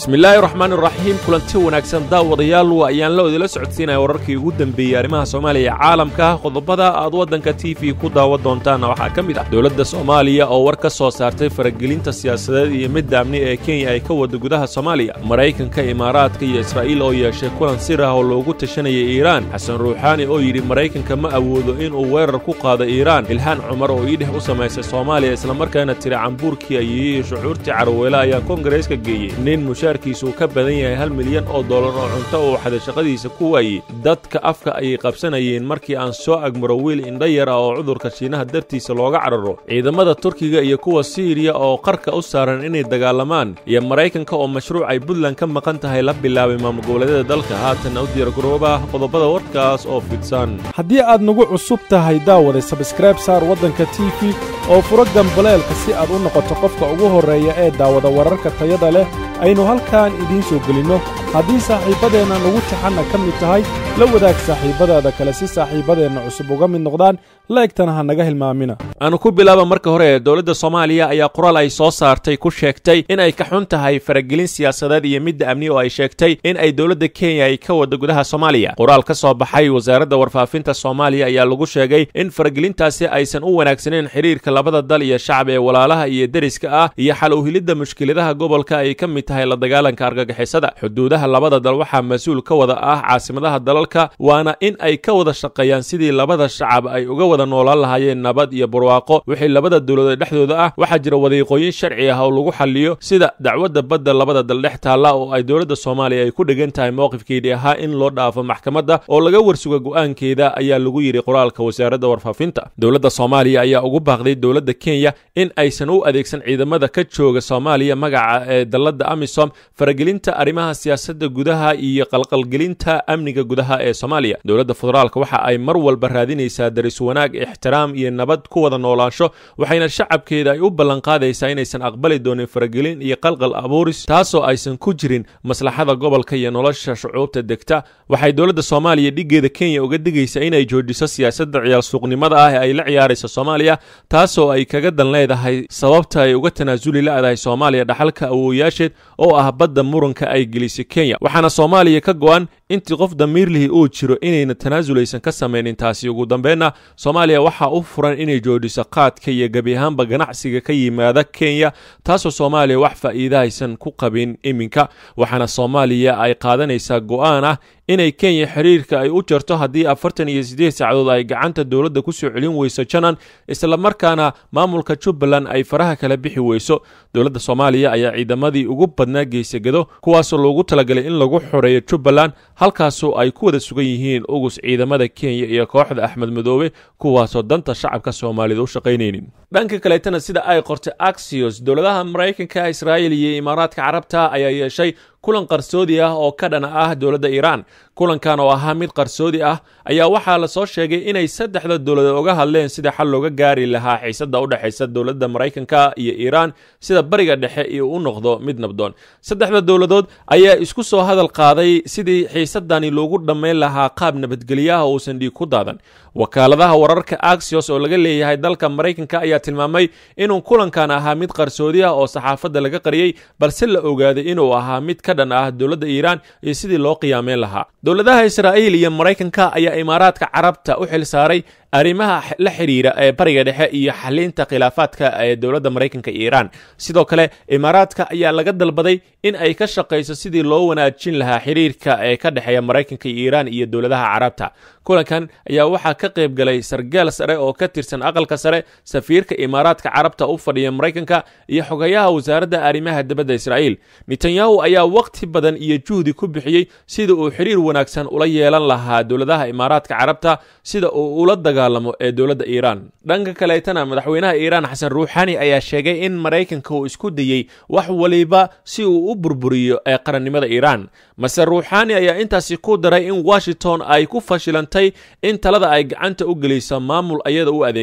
bismillaahi raxmaan iraxiim kulanti wanaagsan daawadayaal waa ayaan la odila socodsiinaya wararkii ugu dembeeyey arrimaha soomaaliya caalamka qodobada aad waddanka t v ku daawan doontaanna waxaa ka mid ah dowladda soomaaliya oo war ka soo saartay faragelinta siyaasadeed iyo midda amni ee kenya ay ka wada gudaha soomaaliya maraykanka imaaraadka iyo israa'iil oo yeeshay kulan sir ah oo loogu tashanayay iiraan xasan ruuxaani oo yidhi maraykanka ma awoodo inuu weerar ku qaado iiraan ilhaan cumar oo iidheh u samaysay soomaaliya islamarkaana tiri cambuurkii ayeeyey shucuurtii carweele ayaa koongareeska geeyey nin mushaarkiisuu ka badan yahay hal milyan oo dollar oo cunto uu xaday shaqadiisa ku waayey dadka afka ayay qabsanayeen markii aan soo agmaro wiil indha yar ah oo cudurka shiinaha dartiisa looga cararo ciidamada turkiga iyo kuwa siiriya oo qarka u saaran inay dagaalamaan iyo maraykanka oo mashruuc ay puntland ka maqan tahay la bilaabay maamul goboleedyada dalka haatanna u diyaargarooba qodobada warkaas oo fidsan haddii aad nagu cusub tahay daawada sabskrayb saar waddanka t v oo furo gambaleelka si aad u noqoto qofka ugu horreeya ee daawada wararka tayada leh aynu halkan idiin soo gelinno haddii saaxiibbadeenna nagu taxanna ka mid tahay la wadaag saaxiibbadaada kale si saaxiibbadeenna cusub uga mid noqdaan laegtana ha naga hilmaamina aanu ku bilaaba marka hore dowladda soomaaliya ayaa qoraal ay soo saartay ku sheegtay in ay ka xun tahay faragelin siyaasadeed iyo midda amni oo ay sheegtay in ay dowladda kenya ay ka wada gudaha soomaaliya qoraal ka soo baxay wasaaradda warfaafinta soomaaliya ayaa lagu sheegay in faragelintaasi aysan u wanaagsaneyn xiriirka labada dal iyo shacab ee walaalaha iyo deriska ah iyo xal uhilidda mushkiladaha gobolka ay ka mid tahay la dagaalanka argagixisada xuduudaha labada dal waxaa mas-uul ka wada ah caasimadaha dalalka waana in ay ka wada shaqeeyaan sidii labada shacab ay uga wada noolaan lahaayeen nabad iyo barwaaqo wixii labada dowladood dhexdooda ah waxaa jira wadiiqooyin sharci ah oo lagu xaliyo sida dacwadda badda labada dal dhex taalla oo ay dowladda soomaaliya ay ku dhegan tahay mowqifkeedii ahaa in loo dhaafo maxkamadda oo laga warsuga go'aankeeda ayaa lagu yidhi qoraalka wasaaradda warfaafinta dowladda soomaaliya ayaa ugu baaqday dowladda kenya in aysan u adeegsan ciidamada ka jooga soomaaliya magaca ee dalladda amisom faragelinta arrimaha siyaasadda gudaha iyo qalqalgelinta amniga gudaha ee soomaaliya dowladda federaalka waxa ay mar walba raadinaysaa daris wanaag ixtiraam iyo nabad ku wada noolaansho waxayna shacabkeeda ay u ballanqaadaysaa inaysan aqbali doonin faragelin iyo qalqal abuuris taasoo aysan ku jirin maslaxada gobolka iyo nolosha shucuubta degta waxay dowladda soomaaliya dhiggeeda kenya uga digaysaa inay joojiso siyaasadda ciyaal suuqnimada ah ee ay la ciyaaraysa soomaaliya taasoo ay kaga dan leedahay sababta ay uga tanaasuli la'dahay soomaaliya dhaxalka awooyaasheed oo ah badda muranka ay gelisay kenya waxaana soomaaliya ka go'an intii qof damiirlihi uu jiro inayna tanaasul ka samaynin taasi ugu dambeenna soomaaliya waxaa u furan inay joojiso qaadka iyo gebi ahaanba ganacsiga ka yimaada kenya taasoo soomaaliya wax faa'iida aysan ku qabin iminka waxaana soomaaliya ay qaadanaysaa go'aan ah inay kenya xiriirka ay u jarto haddii afartan iyo siddeed saacadood ay gacanta dowladda ku soo celin weyso janan islamarkaana maamulka jubbaland ay faraha kala bixi weyso dowladda soomaaliya ayaa ciidamadii ugu badnaa geysagado kuwaasoo loogu talagalay in lagu xoreeyo jubbaland halkaasoo ay ku wada sugan yihiin ugus ciidamada kenya iyo kooxda axmed madoobe kuwaasoo danta shacabka soomaalida u shaqaynaynin dhanka kaleetana sida ay qortay axios dowladaha maraykanka israa'iil iyo imaaraadka carabta ayaa yeeshay kulan qarsoodi ah oo ka dhana ah dowladda iiraan kulankan oo ahaa mid qarsoodi ah ayaa waxaa la soo sheegay inay saddexda dowladood uga hadleen sida xal looga gaari lahaa xiisadda u dhexaysa dowladda maraykanka iyo iiraan sida bariga dhexe iyo u noqdo mid nabdoon saddexda dowladood ayaa isku soo hadal qaaday sidii xiisadani loogu dhammayn lahaa qaab nabadgelyaha uusan dhiig ku daadan wakaaladaha wararka axios oo laga leeyahay dalka maraykanka ayaa tilmaamay inuu kulankan ahaa mid qarsoodi ah oo saxaafadda laga qariyey balse la ogaaday inuu ahaa mid ka dhan ah dowladda iiraan iyo sidii loo qiyaameyn lahaa dowladaha israa'iil iyo maraykanka ayaa imaaraadka carabta u xil saaray arrimaha la xidhiira ee bariga dhexe iyo xalinta khilaafaadka ee dowladda maraykanka iyo iiraan sidoo kale imaaraadka ayaa laga dalbaday in ay ka shaqayso sidii loo wanaajin lahaa xiriirka ee ka dhexeeya maraykanka iyo iiraan iyo dowladaha carabta kulankan ayaa waxaa ka qayb galay sargaal sare oo ka tirsan aqalka sare safiirka imaaraadka carabta u fadhiya maraykanka iyo xogayaha wasaaradda arrimaha dibadda israa'iil netanyahu ayaa wakhti badan iyo juhdi ku bixiyey sida uu xiriir wanaagsan ula yeelan lahaa dowladaha imaaraadka carabta sida uu ula dagaalamo ee dowladda iiraan dhanka kaleetana madaxweynaha iiraan xasan ruuxani ayaa sheegay in maraykanka uu isku dayey wax waliba si uu u burburiyo ee qarannimada iiraan mase ruuxani ayaa intaasi ku daray in washington ay ku fashilantay in talada ay gacanta u geliso maamul ayada u adeega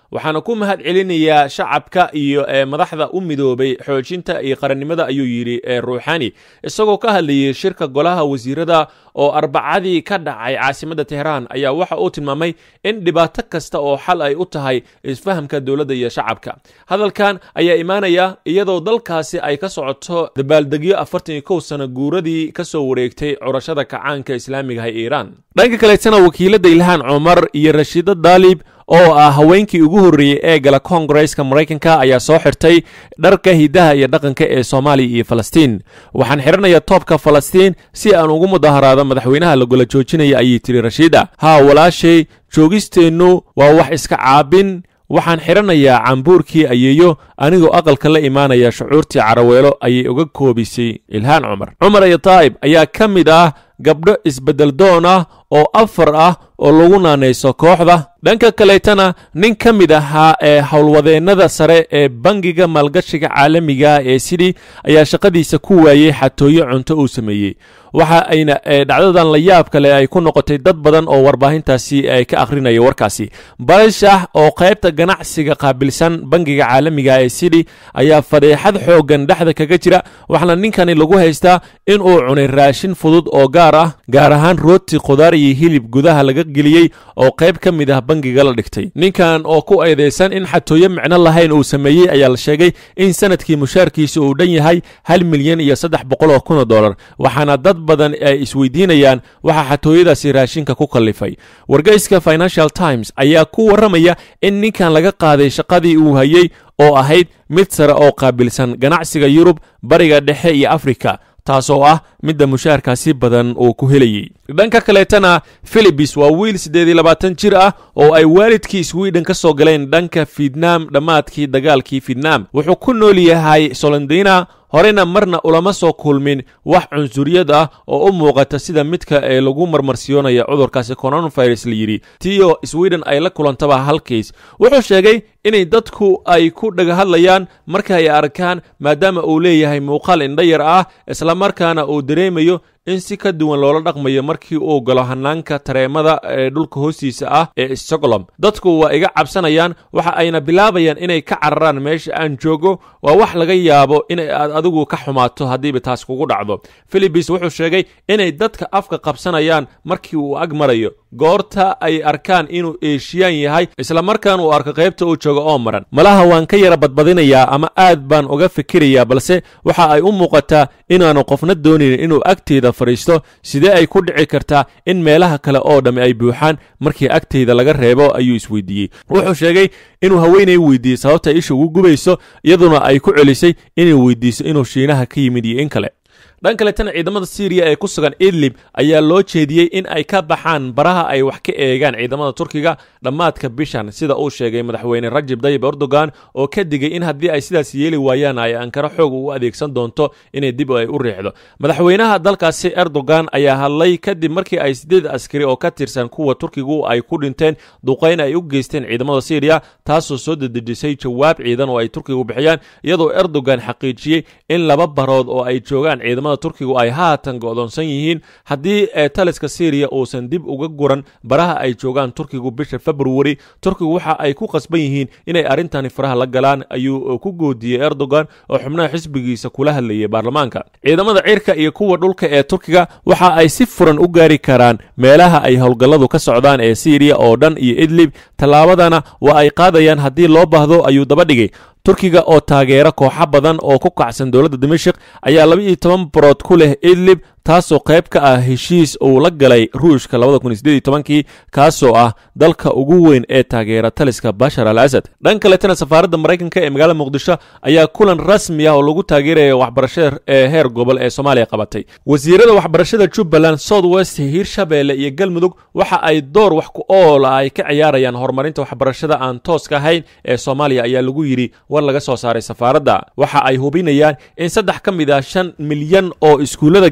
waxaana ku mahad celinayaa shacabka iyo madaxda u midoobay xoojinta iyo qarannimada ayuu yidhi ruuxani isagoo ka hadlayay shirka golaha wasiirada oo arbacadii ka dhacay caasimadda teheraan ayaa waxa uu tilmaamay in dhibaato kasta oo xal ay u tahay isfahamka dowladda iyo shacabka hadalkan ayaa imaanaya iyadoo dalkaasi ay ka socoto dabaaldegyo afartan iyo kow sano guuradii ka soo wareegtay curashada kacaanka islaamiga ee iiraan dhanka kaleetana wakiiladda ilhaan cumar iyo rashiida daalib oo ah haweenkii ugu horreeyey ee gala koongareska maraykanka ayaa soo xirtay dharka hidaha iyo dhaqanka ee soomaaliya iyo falastiin waxaan xidhanayaa toobka falastiin si aan ugu mudaharaado madaxweynaha lagula joojinaya ayay tiri rashiida haa walaashay joogisteennu waa wax iska caabin waxaan xidhanayaa cambuurkii ayeeyo anigoo aqalka la imaanaya shucuurtii caraweelo ayay uga koobisay ilhaan cumar cumar iyo taa'ib ayaa ka mid ah gabdho isbeddel doon ah oo afar ah oo lagu naanayso kooxda dhanka kaleetana nin ka mid ahaa ee howlwadeennada sare ee bangiga maalgashiga caalamiga ee sidii ayaa shaqadiisa ku waayey xatooyo cunto uu sameeyey waxa ayna dhacdadan la yaab kale ay ku noqotay dad badan oo warbaahintaasi ay ka akhrinaya warkaasi balshah oo qaybta ganacsiga qaabilsan bangiga caalamiga ee sidii ayaa fadeexad xooggan dhexda kaga jira waxaana ninkani lagu haystaa inuu cunay raashin fudud oo gaar ah gaar ahaan rooti khudaar iyo hilib gudaha laga geliyey oo qayb ka mid ah bangiga la dhigtay ninkan oo ku eedaysan in xatooyo micno lahayn uu sameeyey ayaa la sheegay in sanadkii mushaarkiisa uu dhan yahay hal milyan iyo saddex boqol oo kun oo dollar waxaana dad badan ay isweydiinayaan waxaa xatooyadaasi raashinka ku kallifay wargeyska financial times ayaa ku warramaya in ninkan laga qaaday shaqadii uu hayey oo ahayd mid sare oo qaabilsan ganacsiga yurub bariga dhexe iyo afrika taasoo ah midda mushaarkaasi badan uu ku helayey dhanka kaleetana filibis waa wiil siddeed iyo labaatan jir ah oo ay waalidkii swiden ka soo galeen dhanka fietnam dhammaadkii dagaalkii fietnam wuxuu ku nool yahay solondina horena marna ulama soo kulmin wax cunsuriyad ah oo u muuqata sida midka ee lagu marmarsiyoonaya cudurkaasi coronavirus la yidhi tiyo sweden ay la kulantaba halkiis wuxuu sheegay inay dadku ay ku dhagahadlayaan marka ay arkaan maadaama uu leeyahay muuqaal indhayar ah islamarkaana uu dareemayo in si ka duwan loola dhaqmayo markii uu galo hanaanka tareemada ee dhulka hoostiisa ah ee stockholm dadku waa iga cabsanayaan waxa ayna bilaabayaan inay ka cararaan meesha aan joogo waa wax laga yaabo in aad adigu ka xumaato haddiiba taas kugu dhacdo filibis wuxuu sheegay inay dadka afka qabsanayaan markii uu ag marayo goorta ay arkaan inuu eeshiyaan yahay islamarkaan uu arko qaybta uu joogo oo maran malaha waan ka yara badbadinayaa ama aad baan uga fikirayaa balse waxa ay u muuqataa inaanu qofna doonayn inuu agteeda fadhiisto sidee ay ku dhici kartaa in meelaha kale oo dhammi ay buuxaan markii agteyda laga reebo ayuu isweydiiyey wuxuu sheegay inuu haweenay weydiiyey sababta isha ugu gubayso iyaduna ay ku celisay inay weydiiso inuu shiinaha ka yimid iyo in kale dhan kaletana ciidamada syriya ee ku sugan idlib ayaa loo jeediyey in ay ka baxaan baraha ay wax ka eegaan ciidamada turkiga dhammaadka bishan sida uu sheegay madaxweyne rajab dayib erdogan oo ka digay in haddii ay sidaas yeeli waayaan ay ankaro xoog u adeegsan doonto inay dib ay u riixdo madaxweynaha dalkaasi erdogan ayaa hadlay kadib markii ay sideed askari oo ka tirsan kuwa turkigu ay ku dhinteen duqayn ay u geysteen ciidamada syriya taasoo soo dedejisay jawaab ciidan oo ay turkigu bixiyaan iyadoo erdogan xaqiijiyey in laba barood oo ay joogaan ciidamada turkigu ay haatan go'doonsan yihiin haddii ee taliska syriya uusan dib uga guran baraha ay joogaan turkigu bisha februari turkigu waxa ay ku qasban yihiin inay arrintani faraha la galaan ayuu ku goodiyey erdogan oo xubnaha xisbigiisa kula hadlayay baarlamaanka ciidamada cirka iyo kuwa dhulka ee turkiga waxa ay si furan u gaari karaan meelaha ay howlgalladu ka socdaan ee syriya oo dhan iyo idlib tallaabadana waa ay qaadayaan haddii loo baahdo ayuu daba dhigay turkiga oo taageera kooxo badan oo ku kacsan dowladda dimashik ayaa laba iyo toban barood ku leh idlib taasoo qayb ka ah heshiis uu la galay ruushka kii kaasoo ah dalka ugu weyn ee taageera taliska bashar al asad dhan kaletana safaaradda maraykanka ee magaalada muqdisho ayaa kulan rasmi ah oo lagu taageeraya waxbarashada ee heer gobol ee soomaaliya qabatay wasiirada waxbarashada jubbaland south west hiirshabeelle iyo galmudug waxa ay door wax ku ool ah ay ka ciyaarayaan horumarinta waxbarashada aan tooska ahayn ee soomaaliya ayaa lagu yidhi war laga soo saaray safaaradda waxa ay hubinayaan in saddex ka mid ah shan milyan oo iskuullada gaaray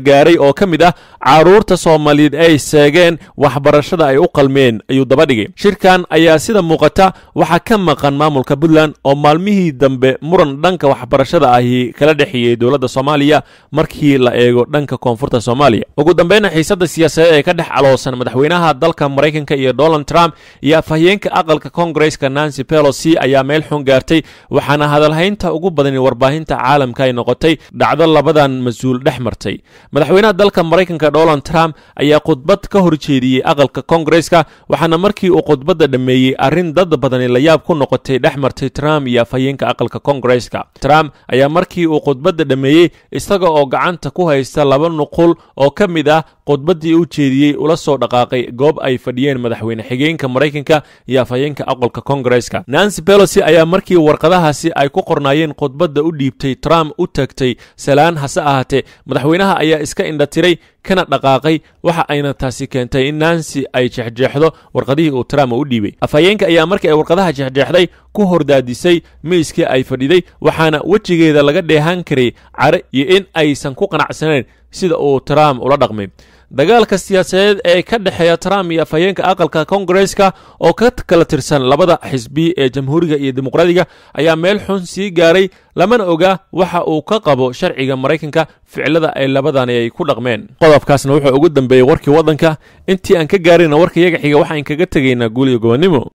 oo ka mid ah carruurta soomaaliyeed ay seegeen waxbarashada ay u qalmeen ayuu daba dhigay shirkan ayaa sida muuqata waxaa ka maqan maamulka puntland oo maalmihii dambe muran dhanka waxbarashada ahi kala dhexeeyey dowladda soomaaliya markii la eego dhanka koonfurta soomaaliya ugu dambeyna xiisadda siyaasadeed ee ka dhex caloosan madaxweynaha dalka maraykanka iyo donald trump iyo afhayeenka aqalka kongareska nancy pelosi ayaa meel xun gaartay waxaana hadalhaynta ugu badani warbaahinta caalamka ay noqotay dhacdo labadan mas-uul dhex martay madaxweynaha dalka maraykanka donald trump ayaa khudbad ka horjeediyey aqalka kongareska waxaana markii uu khudbadda dhammeeyey arrin dad badani layaab ku noqotay dhex martay trump iyo afhayeenka aqalka kongareska trump ayaa markii uu khudbadda dhammeeyey isaga oo gacanta ku haysta laba nuqul oo ka mid ah khudbaddii u jeediyey ula soo dhaqaaqay goob ay fadhiyeen madaxweyne xigeenka maraykanka iyo afhayeenka aqalka kongareska nancy pelosi ayaa markii warqadahaasi ay ku qornaayeen khudbadda u dhiibtay trump u tagtay salaan hase ahaatee madaxweynaha ayaa iska indhatiray kana dhaqaaqay waxa ayna taasi keentay in nancy ay jexjeexdo warqadihii uu trump u dhiibay afhayeenka ayaa markii ay warqadaha jexjeexday ku hordaadisay miiskii ay fadhiday waxaana wejigeeda laga dheehan karay care iyo in aysan ku qanacsanayn sida uu trump ula dhaqmay dagaalka siyaasadeed ee ka dhexeeya trump iyo afhayeenka aqalka kongareska oo ka kala tirsan labada xisbi ee jamhuuriga iyo dimuqraadiga ayaa meel xun sii gaaray lamana oga waxa uu ka qabo sharciga maraykanka ficilada ay labadani ay ku dhaqmeen qodobkaasna wuxuu ugu dambeeyey warkii waddanka intii aan ka gaarayna warka yaga xiga waxaan kaga tegaynaa guuliyo gobonnimo